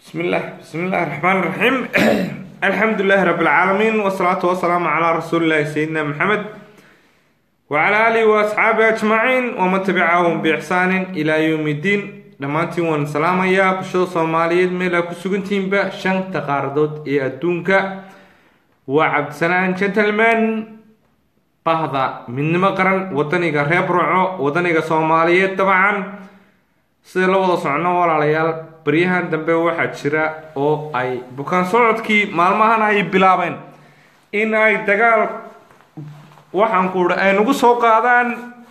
بسم الله بسم الله الرحمن الرحيم الحمد لله رب العالمين والصلاة والسلام على رسول الله سيدنا محمد وعلى آله وأصحابه أجمعين ومن تبعهم بإحسان إلى يوم الدين dhammaantiin waan salaamayaa bulshada soomaaliyeed meel aa ku sugantihiinba shanta qaaradood ee adduunka waa cabdisanaan gentleman bahda midnimo qaran wadaniga reer burco wadaniga soomaaliyeed dabcan sida la wada socno walaalayaal baryahan dambe waxaa jira oo ay bukaan socodkii maalmahan ay bilaabeen in ay dagaal waxaan ku idhi ay nagu soo qaadaan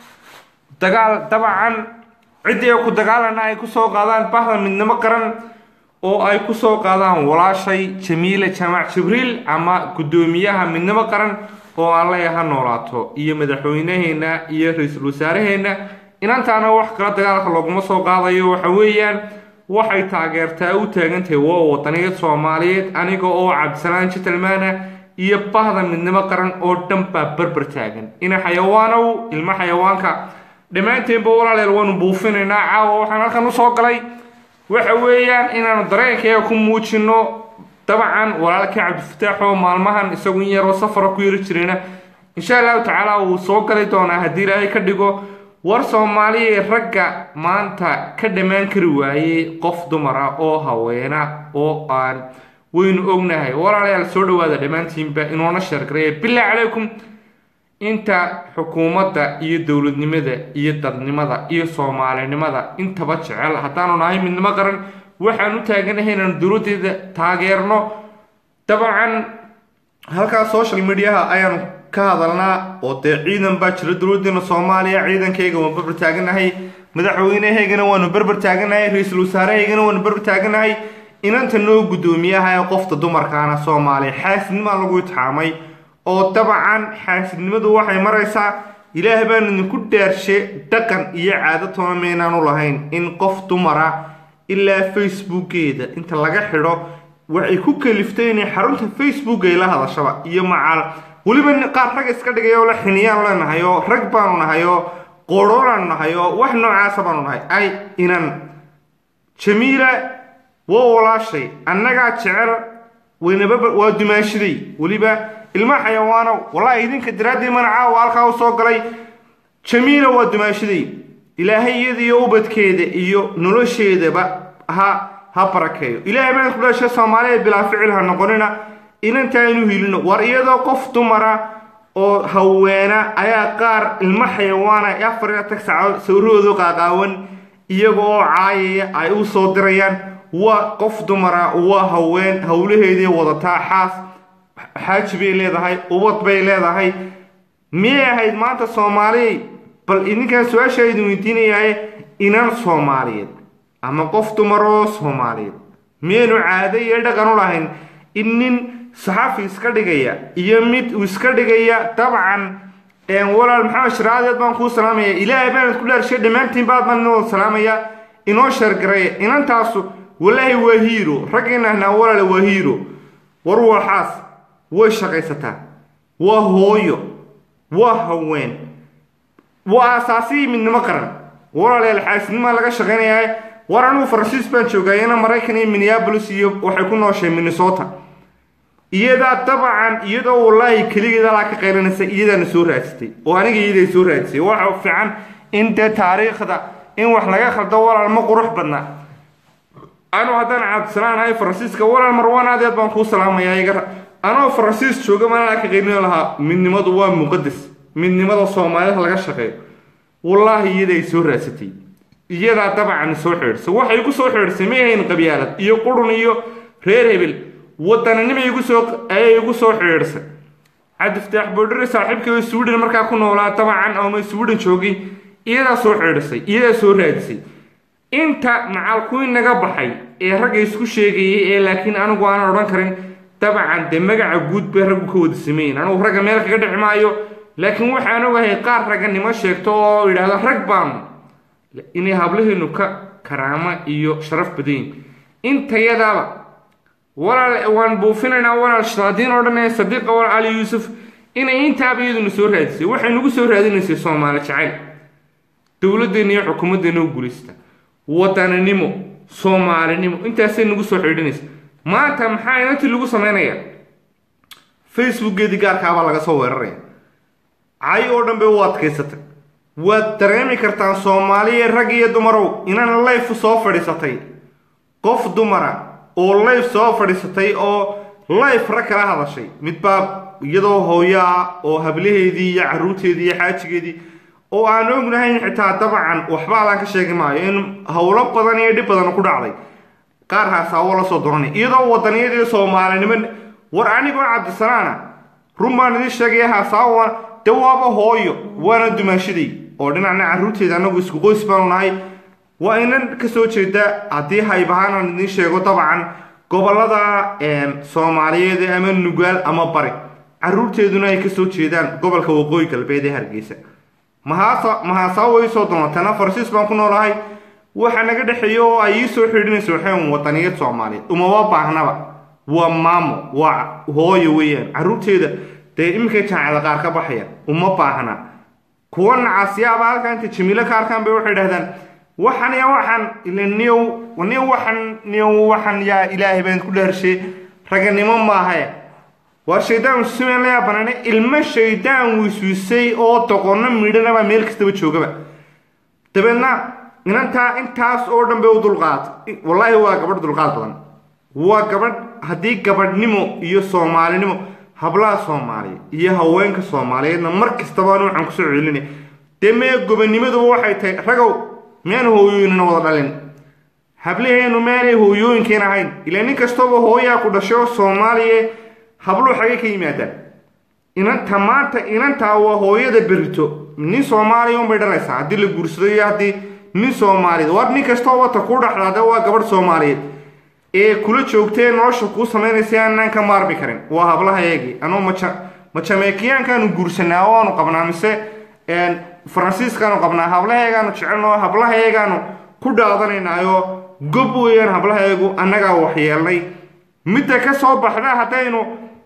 dagaal dabcan ciddii ay ku dagaalana ay kusoo qaadaan bahda midnimo qaran oo ay kusoo qaadaan walaashay jamiile jaamac jibriil ama guddoomiyaha midnimo qaran oo aan leeyaha noolaato iyo madaxweynaheena iyo ra-iisul wasaaraheena inantaana wax kala dagaalka looguma soo qaadayo waxa weeyaan waxay taageertaa u taagantahay waa wadaniga soomaaliyeed aniga oo cabdisalaan jitalmaana iyo bahda midnimo qaran oo dhan baa berber taagan ina xayawaanow ilmo xayawaanka dhammaanteenba walaalayaal waanu buufinaynaa caawa waxaan halkan usoo galay waxa weeyaan inaanu dareenkeega ku muujino dabcan walaalkii cabdifataax oo maalmahan isagu in yaroo safara ku yari jirayna insha allahu tacaala wuu soo gali doonaa haddii ilaahay ka dhigo war soomaaliya ragga maanta ka dhammaan kari waayey qof dumar ah oo haweena oo aan waynu ognahay walaalayaal soo dhawaada dhammaantiinba inoona sheergaraya billah calaykum inta xukuumadda iyo dowladnimada iyo dadnimada iyo soomaalinimada intaba jecel haddaanu nahay midnimo qaran waxaan u taaganahay inaanu dowladdeeda taageerno dabcan halkaas social mediaha ayaanu ka hadalnaa oo dee ciidan baa jira dowladeena soomaaliya ciidankayga waan berber taaganahay madaxweynehaygana waanu berber taaganahay ra-iisul wasaarehaygana waanu berber taaganahay inanta noo guddoomiyaha ee qofta dumarkaana soomaaliya xaasidnimaa lagu itixaamay oo dabcan xaasidnimadu waxay maraysaa ilaah baan idinku dhaarshe dhaqan iyo caado toona maynaanu lahayn in qof dumara ilaa facebookeeda inta laga xidho waxay ku kaliftay inay xarunta facebook ay la hadashaba iyo macaal weliba qaar rag iska dhigay oo la xiniyaan leenahay oo rag baanu nahay oo qoorhoolaanu nahay oo wax noocaasa baanu nahay ay inan jamiila waa walaashay annagaa jecel waynaba waa dumaashiday weliba ilma xayawaano wallahi idinka daraaddii manacaawa halkaa u soo galay jamiila waa dumaashiday ilaahay iyada iyo ubadkeeda iyo nolosheedaba ha ha barakeeyo ilaahay baan ku dhashay soomaaliya bilaa ficil ha noqonina inantaa inu hilino war iyadoo qof dumara oo haweena ayaa qaar ilmo xayawaana afar iyo tag saacadood sawirahoodu qaaqaawan iyaga oo caayaya ay u soo dirayaan waa qof dumara waa haween howlaheedii wadataa xaas xaaji bay leedahay ubad bay leedahay miyay ahayd maanta soomaaliyay bal idinkaan su-aasha idin weydiinayaye inan soomaaliyeed ama qof dumaroo soomaaliyeed miyaynu caado iyo dhaqan u lahayn in nin saxafi iska dhigaya iyo mid uu iska dhigaya dabcan walaal maxamed shiraadeed baan kuu salaamaya ilaahay baan isku dhaarshay dhammaantiin baad baan inoo salaamaya inoo sheergaraya inantaasu walaahi waa hiiro raggiina ahnaa walaale waa hiiro war waa xaas way shaqaysataa waa hooyo waa haween waa asaasihii midnimo qaran walaalayaal xaasidnimaa laga shaqaynayaa war anugu faransiis baan joogayana maraykan iyo minneabolis iyo waxay ku nooshay minnesota iyadaa dabcan iyadoo wallaahi keligeed alaa ka qaylanaysa iyadaana soo raadsatay oo aniga iyaday soo raadsatay waxa fiican in dee taariikhda in wax laga khaldo walaal ma qurux badna anu haddaan cabdisalaan ahay faransiiska walaal marwanaadeed baan kuu salaamayaa iga anoo faransiis jooga manaa ka qaylin lahaa midnimadu waa muqadas midnimada soomaalida laga shaqeeyo wallaahi iyaday soo raadsatay iyadaa dabcan soo xidhsa waxay igu soo xidhsay ma ahayn qabyaalad iyo qurun iyo reer hebel wadaninima igu soo ayay igu soo xidhiidhsay cabdifataax boodhari saaxiibkii sweden markaa ku noolaa dabcan ama sweden joogay iyadaa soo xidhiidhsay iyadaa soo raadisay inta macal kuwii naga baxay ee ragga isku sheegayay ee laakiin anigu aanan odhan karin dabcan dee magaca guud bay raggu ka wada sameeyin anigu ragga meel kaga dhici maayo laakiin waxaan ogahay qaar ragganimo sheegto oo yidhaahdo rag baanu inay hablaheenu ka karaamo iyo sharaf badayin intayadaaba walaal waan buufinaynaa walaal shaadiin oo dhan ee sadiiqa walaal cali yuusuf inay intaaba iyaduna soo raadisay waxay nagu soo raadinaysay soomaali jacayl dowladdeena iyo xukuumaddeena u guulaysta wadaninimo soomaalinimo intaasay nagu soo xidhinaysa maanta maxaa inantii lagu sameynaya facebookgeedii gaarkaabaa laga soo weeraraya cay oo dhan bay u adkaysatay waad dareemi kartaan soomaaliya rag iyo dumarow inan layf soo fadhiisatay qof dumara oo layf soo fadhiisatay oo layf rag kala hadashay midbaa iyadoo hooyo ah oo hablaheedii iyo caruurteedii iyo xaajigeedii oo aan ognahayn xitaa dabcan waxba adaan ka sheegi maayo in howlo badan iyo dhib badan ku dhacday qaar haasaawo la soo doranay iyadoo wadaniyadii soomaalinimo war anigoo cabdisalaana run baan idiin sheegaya haasaawa de waaba hooyo waana dumaashaday oo dhinacna caruurteeda anagu isku qoys baanu nahay waa inan kasoo jeeda haddii haybahaan aan idiin sheego dabcan gobolada soomaaliyeed ama nugaal ama bari caruurteeduna ay kasoo jeedaan gobolka waqooyi galbeed ee hargeysa mahaasa mahaasaa way soo doonatana farsiis baan ku noolahay waxa naga dhexeeya oo ay ii soo xidhinayso waxaan wadaniyad soomaaliyeed umaba baahnaba waa maamo waa hooyo weeyaan caruurteeda dee iminka jaacada qaar ka baxaya uma baahna kuwa nacasyaaba halka inta jamiilo ka arkaan bay waxay dhahdaan waxan ya waxan niyow niyow waxan niyow waxan yaa ilaahay baan ku dhaarshay raganimo maahae waa shaydaan wisuusan la yaabanane ilmo shaydaan wiswisay oo doqono midhanaba meel kastaba joogaba dabeedna inantaa intaas oo dhan bay u dulqaadatay wallaahi waa gabadh dulqaad badan waa gabadh haddii gabadhnimo iyo soomaalinimo hablaha soomaaliya iyo haweenka soomaaliyeedna mar kastabaan waxaan kusoo celinay dee mee gobanimaduba waxay tahay ragow miyaan hooyooyinna wada dhalin hablaheenu meanay hooyooyinkeen ahayn ilaa nin kastaba hooyaa ku dhasho soomaaliya habluhu xagay ka yimaadaan inanta maanta inantaa waa hooyada berito nin soomaaliya unbay dhalaysaa haddii la guursado iyo haddii nin soomaaliyeed war nin kastoo wata kuu dhaxlaade waa gabadh soomaaliyeed ee kula joogtee nolosha kuu samaynaysa aanaan ka maarmi karin waa hablahayeegii anuu maja majameekiyaankaanu guursanaa oo aanu qabnaa mise faransiiskaanu qabnaa hablahayeegaanu jecelnoo hablahayeegaanu ku dhaadanaynaayo gob weeyaan hablahayeegu annagaa waxyeelnay midda ka soo baxda haddaynu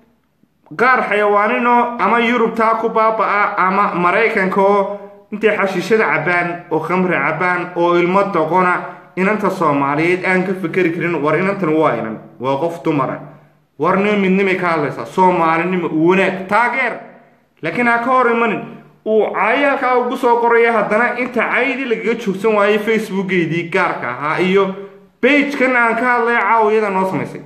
qaar xayawaaninoo ama yurubtaa ku baaba-a ama maraykanka oo intay xashiishada cabbaan oo khamri cabbaan oo ilmo doqona inanta soomaaliyeed aan ka fikeri karin war inantan waa inan waa qof dumara warnimo midnimay ka hadlaysaa soomaalinimo wanaag taageer laakiin ha ka hor imanin uu caayaalkaa ugu soo qoraya haddana inta caydii lagaga joogsan waayey facebookeydii gaarka ahaa iyo beigekan aan ka hadlaya caawiyada noo samaysay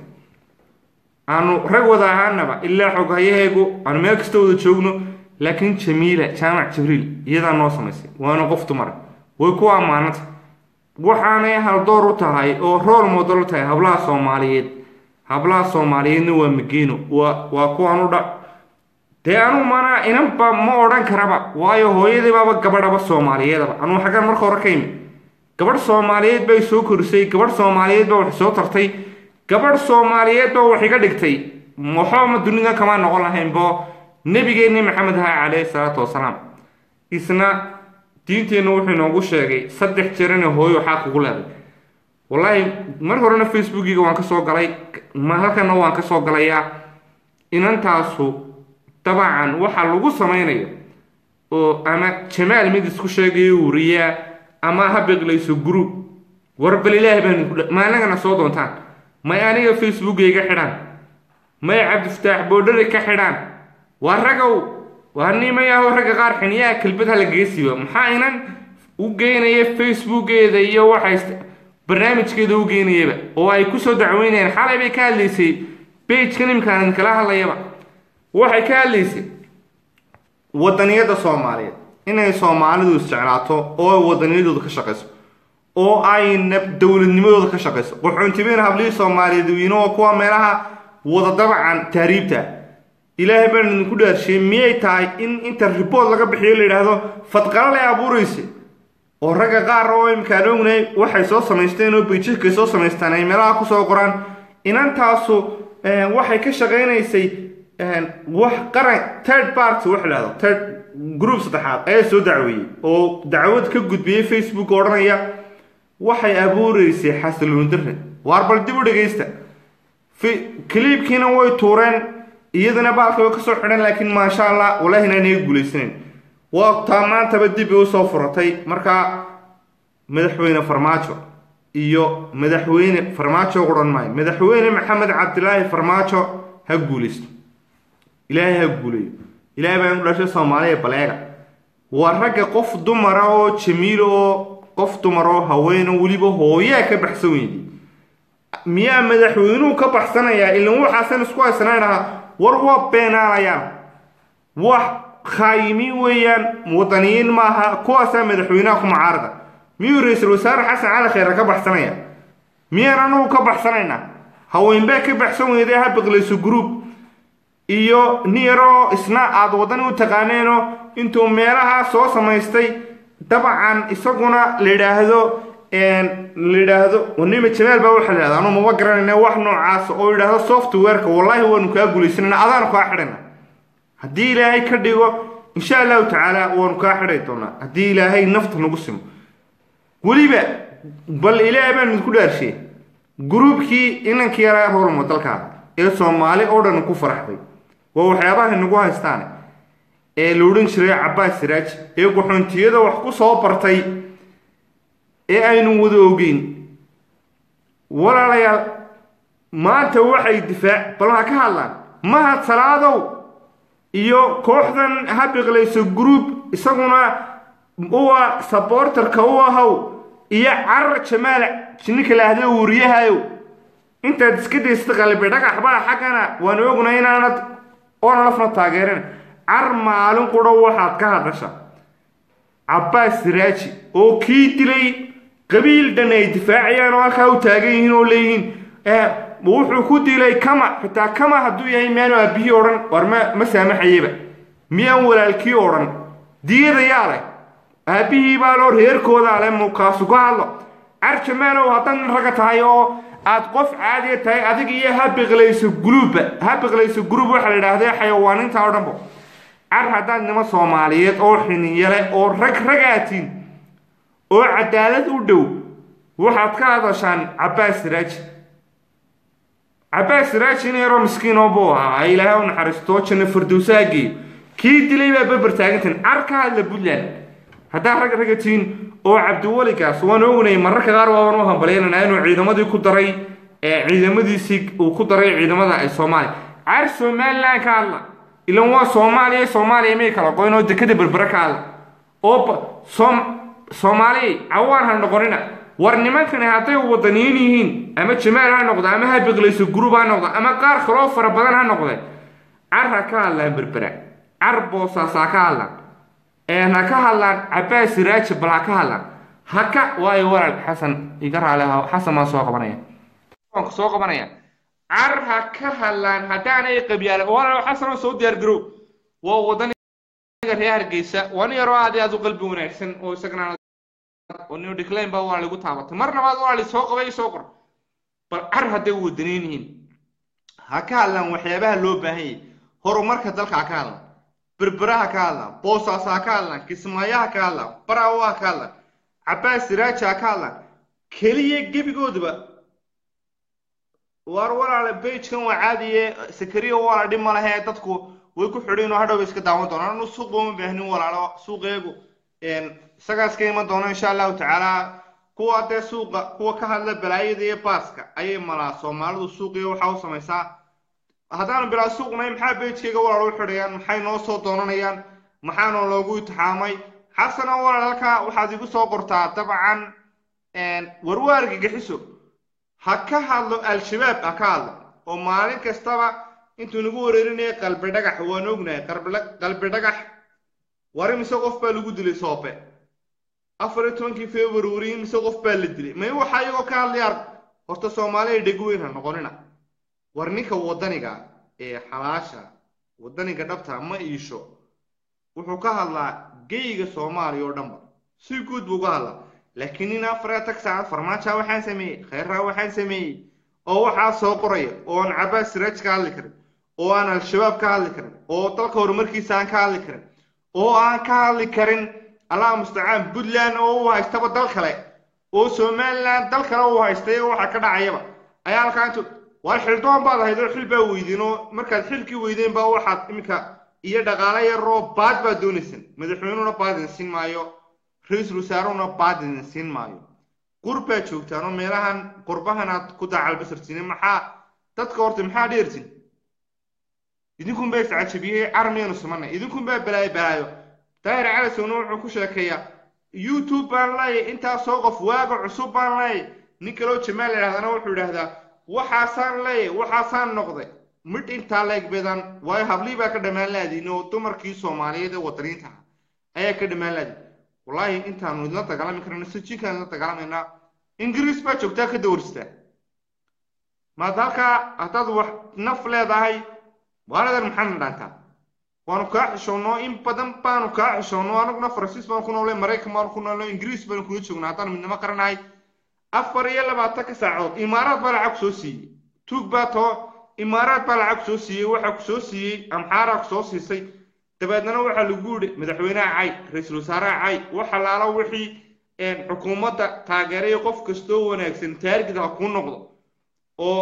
aanu rag wada ahaanaba ilaa xoghayaheegu aanu meel kasta wada joogno laakiin jamiila jaamac jibriil iyadaa noo samaysay waana qof dumara way ku ammaanata waxaanay haldoor u tahay oo rool model u tahay hablaha soomaaliyeed hablaha soomaaliyeedna waa mageeno waa waa kuwaan u dha dee anuu mana inanba ma odhan karaba waayo hooyadiibaaba gabadhaba soomaaliyeedaba anuu xaggan marka hore ka imi gabadh soomaaliyeed bay soo korisay gabadh soomaaliyeed baa wax soo tartay gabadh soomaaliyeed baa wax iga dhigtay waxbama dunida kama noqon lahaynbo nebigeenni maxamed aha calayhi salaatu wasalaam isna diinteenna wuxuu inoogu sheegay saddex jeerina hooyo waxaa kugu leeday wallaahi mar horena facebookiga waan ka soo galay halkana waan ka soo galayaa inantaasu dabacan waxa lagu samaynayo oo ama jamaal mid isku sheegayo wariyaa ama ha beqlayso group war bal ilaahi baan maalinagana soo doontaan may aniga facebookayga xidhaan may cabdifataax boodhari ka xidhaan waa ragow waa nimayaho ragga qaar xiniyaha kelbad hala geesiba maxaa inan u geynaya facebookeeda iyo waxay barnaamijkeeda u geynayaba oo ay kusoo dacweynayaan xalay bay ka hadlaysay beigekan imkaan idinkala hadlayaba waxay ka hadlaysay wadaniyadda soomaaliyeed inay soomaalidu isjeclaato oo ay wadaniyadooda ka shaqayso oo ay dowladnimadooda ka shaqayso qaxoontibiin hablihii soomaaliyeed wiino oo kuwa meelaha wada dabacan taariibta ilaahay baan idinku dhaarshiyey miyay tahay in inta ribood laga bixiyo la yidhaahdo fadqalale abuuraysa oo ragga qaar oo imkaan ognahay waxay soo samaysteen oo bayjirkay soo samaystaan ay meelaha kusoo qoraan inantaasu waxay ka shaqaynaysay wax qaran third party wax la dhahdo third group saddexaad ayaa soo dacweeyey oo dacwad ka gudbiyey facebook odhanaya waxay abuureysay xasilooni darre waar bal dib u dhegaysta kaliibkiina way tuureen iyadana baalka way kasoo xidhan laakiin maasha allah walaahina inaga guulaysanayn waa taa maantaba dib ay usoo furatay markaa madaxweyne farmaajo iyo madaxweyne farmaajo quran maayo madaxweyne maxamed cabdilaahi farmaajo ha guulaysto ilaahay ha guuleeyo ilaahay baa inu dhashay soomaaliya baleega waa ragga qof dumara oo jamiilo oo qof dumar oo haweeno weliba hooyaa ka baxsan weydi miyaa madaxweynuhu ka baxsanayaa ilan waxaasan isku haysanaynaa war waa beenaalayaan wax khaayimiin weeyaan wadaniyiin maaha kuwaasaa madaxweynaha ku mucaarada miyuu ra-iisul wasaare xasan cali kheyre ka baxsanaya miyaan anagu ka baxsanaynaa haweenbaa ka baxsan weyday habiqlayso group iyo niyaroo isna aada wadani u taqaaneenoo intuu meelahaa soo samaystay dabcan isaguna la yidhaahdo la yidhaahdo nima jamaal baa waxaa la yidhahda anu maba garanayna wax noocaas oo yidhaahdo softwareka wallaahi waanu kaa guulaysanayna adaanu kaa xidhayna haddii ilaahay ka dhigo insha allahu tacaala waanu kaa xidhay doonaa haddii ilaahay nafta nagu simo weliba bal ilaahay baan idinku dhaarshe gruubkii inankii yaraa rolmo dalkaa ee soomaali oo dhan ku faraxday waa waxyaabaha nagu haystaane ee la odhan jiray cabaas siraaj ee guxoontiyada wax ku soo bartay ee aynu wada ogeyn walaalayaal maanta waxay difaac bal ha ka hadlaan mahad salaadow iyo kooxdan habiqlayso group isaguna uwa sabortarka u ahaw iyo carar jamaal ninka laahda wariyahayow intaad iska daysata qalbi dhagax baa xaggana waan ognay inaanad oona lafna taageerin car maalin qura waxaad ka hadasha cabbaas siraaji oo kii dilay qabiil dhan ay difaacayaan oo halkaa u taagan yihiin oo leeyihiin wuxuu ku dilay kama xitaa kama hadduu yahay miyaanu aabihii odhan war ma ma saamaxayaba miyaan walaalkii odhan diyada yaa leh aabbihii baa loo reerkoodaa leh mukaasu ka hadlo car jamaalow haddaad nin ragga tahay oo aad qof caadiya tahay adig iyo habiqlayso gruubba habiqlayso gruub waxaa la idhaahda xayawaaninta oo dhanbo car haddaad nimo soomaaliyeed oo xininyale oo rag ragaatiin oo cadaalad u dhow waxaad ka hadashaan cabbaas siraaji cabbaas siraaji in yaroo miskiinoo buu ahaa ilaahay u naxariisto janno fardowsaha geeyo kii dilay baa babar taagantan car ka hadla puntland haddaad rag ragatiin oo cabdiweligaas waan ognay mararka qaar waaban u hambalyanana inuu ciidamadii ku daray ciidamadiisii uu ku daray ciidamada ay soomaaliya car somalilan ka hadla ilan waa soomaaliya soomaaliya may kala qoyn oo dekada berbere ka hadla oo soomaaliya cawaan ha noqonina war nimankani hadday wadaniyiin yihiin ama jamaal ha noqdo ama habiqlayso gurub ha noqdo ama qaar kaloo fara badan ha noqde car ha ka hadlaan berbera car boosaas ha ka hadlaan ha ka hadlaan cabbaas siraaji bal ha ka hadlaan haka waayo walaal xasan iga raali xasan baan soo qabanaya waan soo qabanaya car ha ka hadlaan haddaanay qabyaale walaal xasan oo soo diyaar garow waa wadaniga reer hargeysa wani yaroo aad aad u qalbi wanaagsan oo isagana oo new decline baa waa lagu taabatay mar labaad waa la soo qabay soo qor bal car hadday wadaniin yihiin ha ka hadlaan waxyaabaha loo baahan yahay horumarka dalka ha ka hadlaan berberaha ka hadlaan boosaas ha ka hadlaan kismaayaha ka hadlaan baraawo ha ka hadlaan cabbaas siraaji ha ka hadlaan keliya gebigoodaba war walaale bagekan waa caadiye sakariya waa la dhima lehe dadku way ku xidhin oo hadhow bay iska daawan doonaan anu suuqa uma baahnin walaalo suuqeegu isagaas ka iman doona insha allahu tacaala kuwa dee suuqa kuwa ka hadla balaayada iyo baaska ayay malaa soomaalidu suuqiyo waxaa u samaysaa haddaanu bilaa suuqnay maxaa beejkayga walaal u xidhayaan maxay noo soo doonanayaan maxaana loogu itixaamay xasano walaal halkaa waxaad igu soo qortaa dabcan warwaarga gaxiso ha ka hadlo al-shabaab ha ka hadlo oo maalin kastaba intuu nagu wareerinaya qalbi dhagax waan ognahay qalbi dhagax war imise qof baa lagu dilay soobe afar iyo tobankii february imise qof baa la dilay may waxaa iyagoo ka hadlayaan horta soomaaliya dhegweyn ha noqonina war ninka wadaniga ee xalaasha wadaniga dhabta ma iisho wuxuu ka hadlaa geyga soomaaliya oo dhanba si guud buu ka hadlaa laakiin nin afar tag saacad farmaaja waxaan sameeyey khayraa waxaan sameeyey oo waxaa soo qoraya oo aan cabaas siraaj ka hadli karin oo aan al-shabaab ka hadli karin oo dalka horumarkiisa aan ka hadli karin oo aan ka hadli karin allah mustacaan puntland oo uu haystaba dal kale oo somaliland dal kale uu haystay oo waxa ka dhacayaba ayaa halkaa intu war xildoon baad ahayd oo xil baa weydeen oo markaad xilkii weydeen baa waxaad iminka iyo dhaqaale yaroo baad baad doonaysan madaxweynuna baad idin siin maayo ra-iisul wasaarehuna baad idin siin maayo qurbaa joogtaan oo meelahan qurbahan aad ku daacalbasartiin maxaa dadka horta maxaa dheertin idinkun baa iscajabiyey carmiyanu samanay idinkun baa balaayo balaayo daahir calasowna wuxuu ku sheekeeyaa youtube baan leeyay intaasoo qof waaga cusub baan leeyay nin kaloo jamaal la yidhahdana wuxuu yidhaahdaa waxaasaan leeyay waxaasaan noqday midh intaa leeg bedan waayo hablii baa ka dhammaan laadiin oo dumarkii soomaaliyeed ee wadaniinta ah ayaa ka dhammaan laadiin wallaahi intaanu idla dagaalami karno sijinkaan idla dagaalamaynaa ingiriis baa joogtaa ka dawarstaa maad halkaa haddaad wax naf leedahay waaladan maxaadna dhaantaa waanu kaa xishoonnoo in badan baanu kaa xishoonnoo anaguna faransiis baanu ku noolay maraykan baanu ku noolay ingiriis baanu kula joognaa haddaanu midnimo qaranahay afar iyo labaatanka saacadood imaaraad baa lacag soo siiyey tuug baa too imaaraad baa lacag soo siiyey waxaa ku soo siiyey amxaaraa ku soo siisay dabeednana waxaa lagu yidhi madaxweynaha cay ra-iisul wasaaraha cay wax allaala wixii xukuumadda taageeraya qof kastoo wanaagsan taargid ha kuu noqdo oo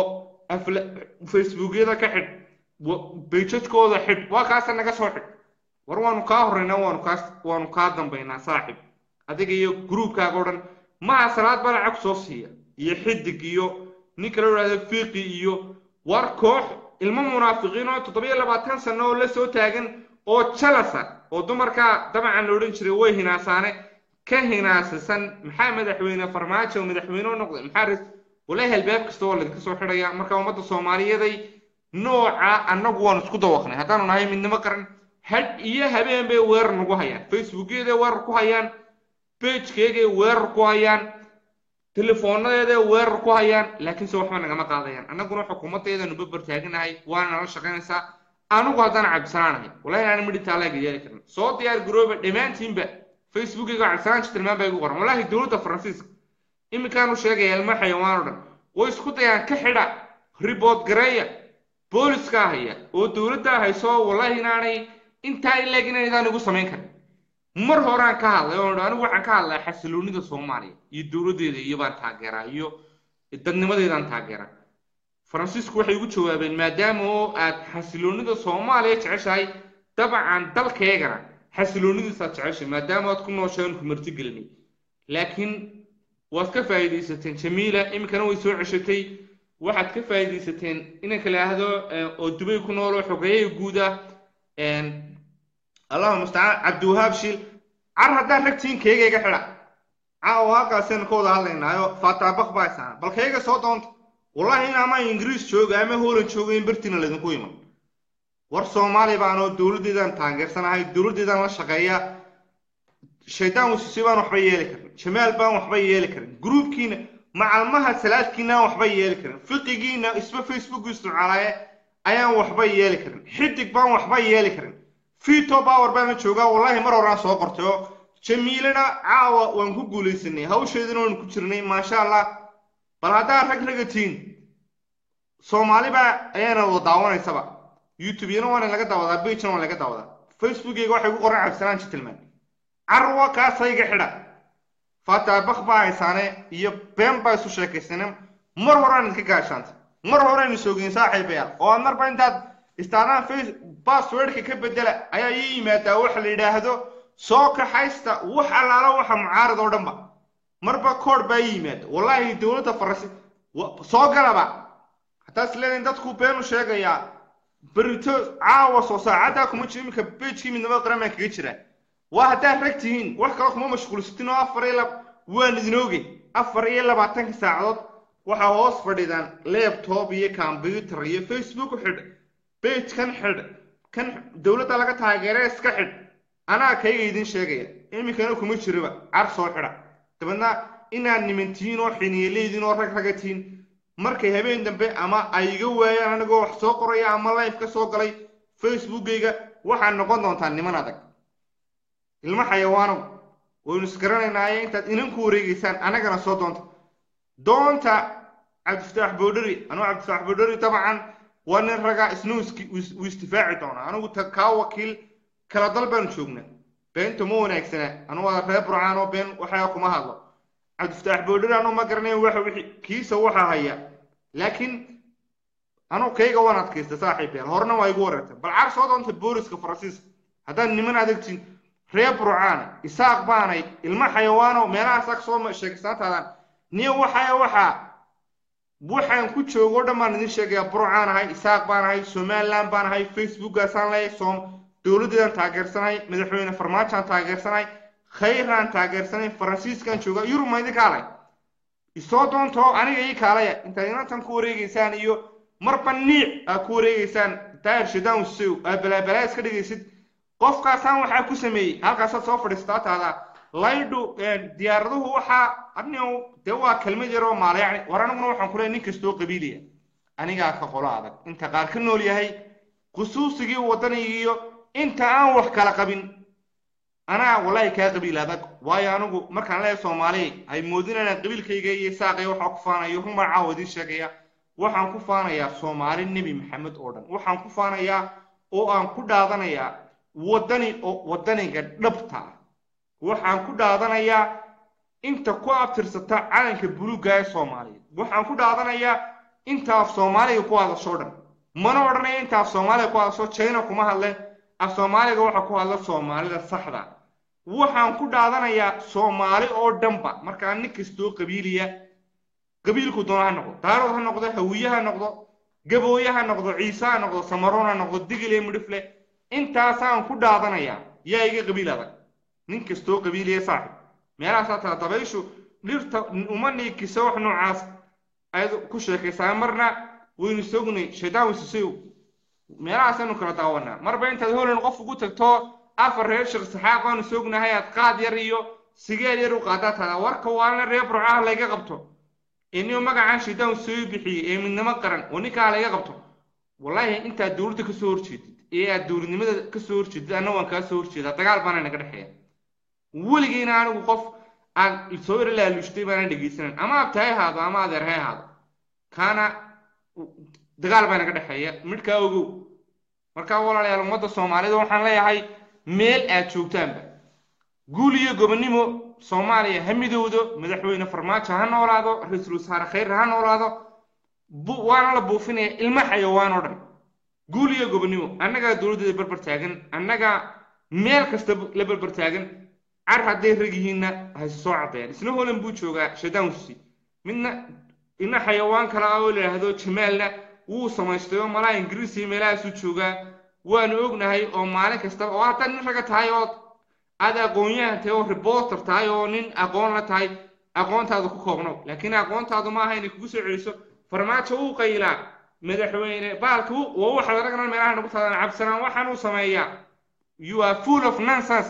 facebookyada ka xidh bayjadkooda xidh waa kaasa naga soo xidh war waanu kaa horraynaa waanu kaa waanu kaa dambaynaa saaxib adiga iyo gruubkaaga o dhan maha salaad baa lacag soo siiya iyo xidig iyo nin kale idhahda fiiqi iyo war koox ilmo munaafiqiin oo toddobiyo labaatan sano oo la soo taagan oo jalasa oo dumarkaa dabcan la odhan jiray way hinaasaane ka hinaasisan maxaa madaxweyne farmaajo madaxweyne u noqday maxaa ris walaahi albaab kasta waa laydinka soo xidhaya marka ummadda soomaaliyeeday nooca annagu waanu isku dawaqnay haddaanu nahay midnimo qaran hadh iyo habeen bay weerar nagu hayaan facebookyada weerar ku hayaan bejkeegay weerar ku hayaan telefoonadeeday weerar ku hayaan laakiinse waxba nagama qaadayaan annaguna xukuumaddeedanu babar taaganahay waana nala shaqaynaysaa anigu haddaan cabdisanaanahay wallahi inaan midhi taalaga yeeli karin soo diyaar garooba dhammaantiinba facebookiga cabdisanaan jitilmaan baa igu qoran wallahi dowladda faransiiska iminkaanu sheegaya ilmo xayawaan o dhan way isku dayaan ka xidha ribood gareeya booliska haya oo dowladda hayso wallahi inaanay intaa ileeg inaydaan igu samayn karin mar horaan ka hadlay oo anigu waxaan ka hadlaa xasiloonida soomaaliya iyo dowladdeeda iyo baan taageeraa iyo dadnimadeedaan taageeraa faransiisku waxay ugu jawaabeen maadaama oo aad xasiloonida soomaaliya jeceshahay dabcan dalkeegana xasiloonidiisaad jeceshay maadaama aad ku nooshaen ku martigelinay laakiin waad ka faa'iidaysateen jamiila iminkana way soo ceshatay waxaad ka faa'iidaysateen inanka la yidhaahdo oo dubay ku nool oo xogeeyay guuda allahu mustacaan cabdiwahaab shiil car haddaan ragtiin keegayga xidha caawa halkaasaynu ka wada hadlaynaayo faataabak baa isaan bal keega soo doonta wallahi in ama ingiriis jooga ama holand jooga in bertina laydinku iman war soomaaliya baan oo dowladdeedaan taageersanahay dowladdeedaan la shaqeeya shaydaan wasiisi baan waxba yeeli karin jamaal baan waxba yeeli karin gruubkiina macalmaha salaadkiina aan waxba yeeli karin fiqigiina isba facebook isticmaalaaye ayaan waxba yeeli karin xidig baan waxba yeeli karin fito power baana joogaa wallahi mar horaan soo qortay oo jamiilana caawa waan ku guulaysanay hawsheedana waan ku jirnay maasha allah bal haddaa rag ragatiin soomaaliba ayaana wada daawanaysaba youtube-yana waana laga daawadaa bagena waan laga daawadaa facebookeyga waxay ku qoran cabdisanaan jitilmaan carwa kaasayga xidha faataabak baa haysaane iyo been baa isu sheekaysane mar horaan idinka gaashaantay mar horeynu soogeen saaxiibayaal oo aad marba intaad istaadaan face basswordka ka bedela ayaa ii yimaadaa waxa la yidhaahdo soo kaxaysta wax allaalo waxa mucaarad oo dhanba marba koodh baa ii yimaada wallaahi dowladda faransi soo galaba haddaas leedahin dadku beenu sheegayaa berito caawa soo saacaddaa kuma jiro iminka bejkii midnimada qaran baan kaga jiraa waa haddaad rag tihiin wax kale kuma mashquulsatin oo afar iyo waan idin oogay afar iyo labaatanka saacadood waxaa hoos fadhidaan labtob iyo combyutar iyo facebook xidh bage kan xidh kan dowladda laga taageera iska xidh anaa kayga idin sheegaya iminkana kuma jiroba car soo xidha dabeedna inaad nimantihiin oo xiniyelaydiin oo rag raga tihiin markay habeen dambe ama ay iga waayaan anigoo wax soo qoraya ama life ka soo galay facebookayga waxaad noqon doontaa niman adag ilmo xayawaanow waynu isgaranaynaaye intaad inanku wareegeysaan anagana soo doonta doonta cabdifataax boodhari anugu cabdifataax boodhari dabcan waa nin ragaa isna uu istifaaci doonaa anigu kaa wakiil kala dal baanu joognaa beenta ma wanaagsana anugu waa reer burcaan oo been waxaa kuma hadlo cabdifataax boodhari anugu ma garanayn waxa wixii kiisa waxa haya laakiin anugu kayga waan adkaysta saaxiib yaal horena waa igu wareertay bal car soo doonta booliska faransiiska haddaad niman adagtiin reer burcaan isaaq baanay ilmo xayawaano meelahaas ag soo sheegistaantaadaan niyo waxaa waxaa waxaan ku joogo o dhan baan idin sheegayaa burcaan ahay isaaq baan ahay somaliland baan ahay facebookaasaan leeyahay soom dowladdeedaan taageersanahay madaxweyne farmaajaan taageersanahay khayraan taageersanay faransiiskan jooga yurub ma idin kaalay isoo doontoo aniga ii kaalaya intaad inantan ku wareegeysaan iyo marba niic aad ku wareegeysaan daahir shadaan sew aad balaabalaa iska dhigaysid qofkaasaan waxaa ku sameeyey halkaasaad soo fadhiistaa taada laydhu diyaaraduhu waxaa adniu dee waa kelmad yar oo maalayacni war aniguna waxaan ku leeyahay nin kastoo qabiilaya anigaa ka qolo adag inta qaar ka nool yahay khusuusigii wadanigiiyo inta aan wax kala qabin anaa wallahi kaa qabiil adag waayo anigu markaan leeyahay soomaaliya ay moodinayaan qabiilkayga iyo saaqaya waxaa ku faanayo rumaa caawa idiin sheegaya waxaan ku faanayaa soomaali nebi maxamed oo dhan waxaan ku faanayaa oo aan ku dhaadanayaa wadani oo wadaniga dhabta ah waxaan ku dhaadanayaa inta ku abtirsata calanka buluugga ee soomaaliyeed waxaan ku dhaadanayaa inta af soomaaliga ku hadasho dhan mana odhanaya inta af soomaaliga ku hadasho china kuma hadle af soomaaliga waxa ku hadla soomaalida saxda waxaan ku dhaadanayaa soomaali oo dhanba markaa nin kastoo qabiiliya qabiilku doona ha noqdo daarood ha noqdo hawiye ha noqdo gabooye ha noqdo ciise ha noqdo samaroon ha noqdo digile midhifle intaasaan ku dhaadanayaa yaa iga qabiil adag nin kastoo qabiiliya saaxib meelahaasaa taa dabayshu dhirta uma niikisa wax noocaas ayad ku sheekaysaa marna waynu sognay shaydaan wasisew meelahaasaynu kala daawanaa marba intaad holan qof ugu tagto afar reer sheekh saxaaq aanu sognahay aad qaad yar iyo sigeel yar u qaadaa tadaa warka waalna reer burcaha layga qabto iniyo magacaan shaydaan soo bixiyey ee midnimo qaran oo ninkaa layga qabto wallaahi intaad dowladda kasoo horjeedid ee aad dowladnimada kasoo horjeedid anna waan kaa soo horjeedaa dagaal baana naga dhexeeya weligiina anigu qof aan soo yaro laaluushtay baana dhegaysanan ama abtahay ahaado ama adeer hay ahaado kaana dagaal baa naga dhexeeya midhkaa ogow markaa walaalayaal ummadda soomaalida waxaan leeyahay meel aad joogtaanba guul iyo gobonnimo soomaaliya ha midowdo madaxweyne farmaajo ha noolaado ra-iisul wasaare khayr ha noolaado waana la buufinaya ilmo xayawaan oo dhan guul iyo gobonnimo annagaa dowladdeeda barbar taagan annagaa meel kasta la barbar taagan car hadday rag yihiinna hayse soo caddeeyaan isna holan buu joogaa shaydaan wasi midna ina xayawaan kale ah oo la yidhaahdo jamaalna wuu samaystay oo malaha ingiriis iyo meelahaasuu joogaa waanu ognahay oo maalin kastaba oo haddaad nin raga tahay oo aad aqoon-yahan tahay oo reporter tahay oo nin aqoon la tahay aqoontaadu ku koobnow laakiin aqoontaadu maaha inay kugu soo celiso farmaajo uu qaylaa madaxweyne baalka waa waxaad aragna meelaha nagu taadan cabsanaan waxaan uu sameeyaa you are full of nonsense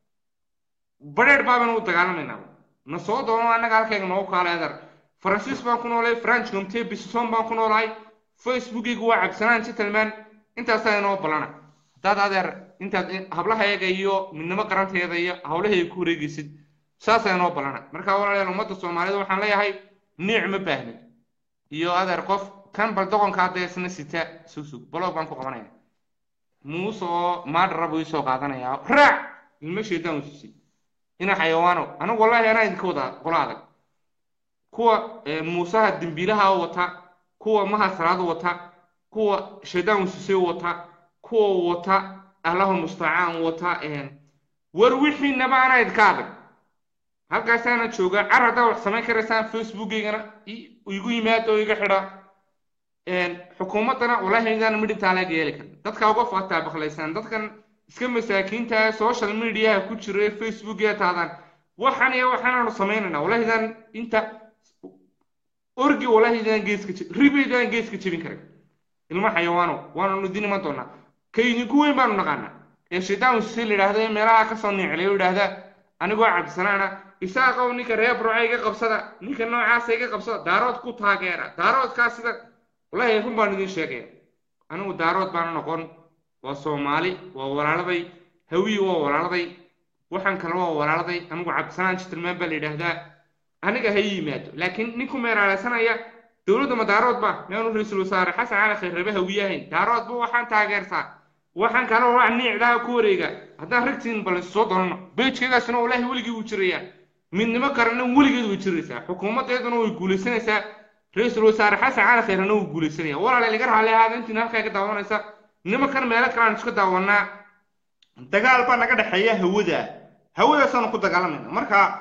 badheer baaban u dagaalamaynaa na soo doono annaga halkayga noogu kaala adar faransiis baan ku noolay french comte bisoson baan ku noolahay facebookigu waa cabsanaan gentleman intaasaa inoo ballana haddaad adeer intaad hablahayaga iyo midnimo qaranteeda iyo hawlahayga ku wareegaysid saasaa inoo ballana marka walaalayaal ummadda soomaalida waxaan leeyahay niic ma baahnid iyo adeer qof kan bal doqonka hadda isna sita sugsug balog baan ku qabanaya muuse oo maadhara buu isoo qaadanayaa raac ilmo sheedaan usisi ina xayawaano anigu wallahi anaa idinka wada qolo adag kuwa muusaha dembiilaha wata kuwa mahasraadu wata kuwa shaydaan usise wata kuwa wata allahu mustacaan wata war wixiinaba anaa idinka adag halkaasaana jooga car haddaa wax samayn karaysaan facebookaygana igu yimaad oo iga xidha xukuumaddana wallahi idaan midhintaa laga yeeli karin dadka uga faataa baklaysaan dadkan iska masaakiinta social mediaha ku jira ee facebook ee taadaan waxaan iyo waxaanaanu samaynayna wallahi idaan inta orgi wallahi idaan geeska ribi idaan geeska jebin karin ilmo xayawaano waananu idin iman doonaa ka idinku weyn baanu naqaanaa ee shaydaan si la yidhaahda ee meelaha kasoo niclay oo yidhaahda anigoo cabdisanaana isaaqow ninka reer burca iga qabsada ninka noocaasa iga qabsada daarood ku taageera daaroodkaa sida wallahi run baan idin sheegaya anigu daarood baana noqon waa soomaali waa walaaladay hawiyi waa walaaladay waxaan kale waa walaaladay anigu cabdisanaan jitilmaan baa la yidhaahdaa aniga ha yimaado laakiin ninku meeraaleysanaya dowladda ma daarood ba meanu ra-iisul wasaare xasan cali khayrabe hawiye ahayn daarood ba waxaan taageersaa waxaan kale waa niicdaha ku wareega haddaan ragtiin bal soo doonano beejkeedaasna wallaahi weligii wuu jirayaa midnimo qaranna weligeed way jiraysaa xukuumaddeeduna way guulaysanaysaa ra-iisul wasaare xasan cali khayrana wuu guulaysanaya walaala laga raali ahaada intiin halkaa ka daawanaysa nimankan meelo kale aan isku daawanaa dagaal baa naga dhexeeya hawada hawadaasaan ku dagaalamayna marka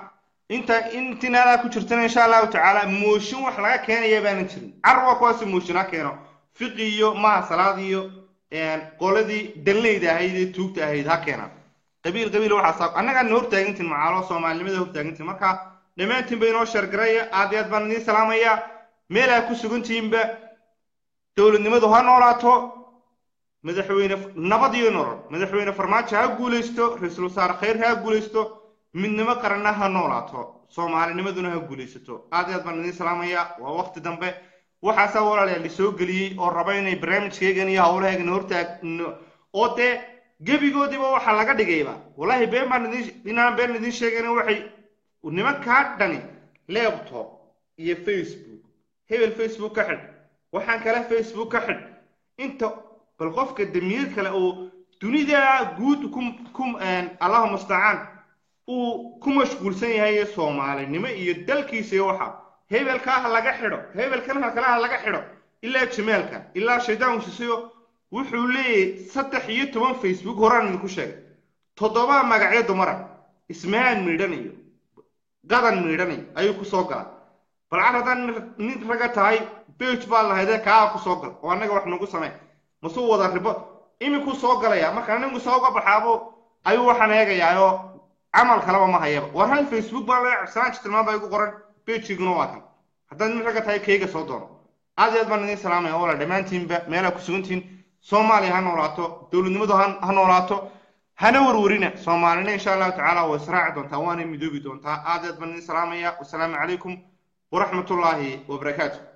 inta intinaada ku jirtana insha allahu tacaala mooshin wax laga keenaya baanan jirin carwa kuwaasi mooshin ha keeno fiqi iyo maha salaad iyo qoladii danleyda ahayd ee tuugta ahayd ha keenaan qabiil qabiil waxaas annagaan hortaagintin macaalo soomaalinimada hortaagintin marka dhammaantiin ba inoo sheergaraya aad iyo aad baan idiin salaamaya meel aad ku sugantihiinba dowladnimadu ha noolaato madaxweyne nabad iyo nolol madaxweyne farmaajo ha guulaysto ra-iisul wasaare khayr ha guulaysto midnimo qaranna ha noolaato soomaalinimaduna ha guulaysato aad iyo aad baan idiin salaamaya waa waqti dambe waxaasaa walaalayaal lisoo geliyey oo raba inay barnaamijkaygan iyo howlahaygana hortaagno oo dee gebigoodiiba waxaa laga dhigayba wallaahi been baan idin inaan been idiin sheegayna waxay nimankaa dhani laptop iyo facebook hebel facebook ka xidh waxaan kale facebook ka xidh inta bal qofka damiir kale oo dunida guud ku ku allahu mustacaan uu ku mashquulsan yahay soomaalinimo iyo dalkiisa iyo waxa hebelkaa ha laga xidho hebelkan ha kale ha laga xidho ilaa jamaalka ilaa shaydaan usisayo wuxuu leeyahay saddex iyo toban facebook horaan idinku sheegay toddoba magacyo dumara ismahaan miidhan iyo qadan miidhan iyo ayuu kusoo galaa bal car haddaan nin raga tahay bage baa lahaydee kaa kusoo gal oo annaga wax nagu samey masuu wada ribo iminku soo galaya marka ninku sooga baxaabo ayuu waxaan eegayaa oo camal kaleba ma hayaba war hal facebook baa laga cabsanaan tilmaan baa igu qoran bejiguna waa kan haddaad nin ragga tahay kayga soo doono aad iyo aad baan idiin salaamaya wala dhammaantiinba meelaa ku sugantihiin soomaaliya ha noolaato dowladnimadu ha noolaato hana warwarina soomaalina insha allahu tacaala way israaci doontaa waana midoobi doontaa aad iyo aad baan idiin salaamaya wasalaamu calaykum waraxmatullaahi wabarakaatu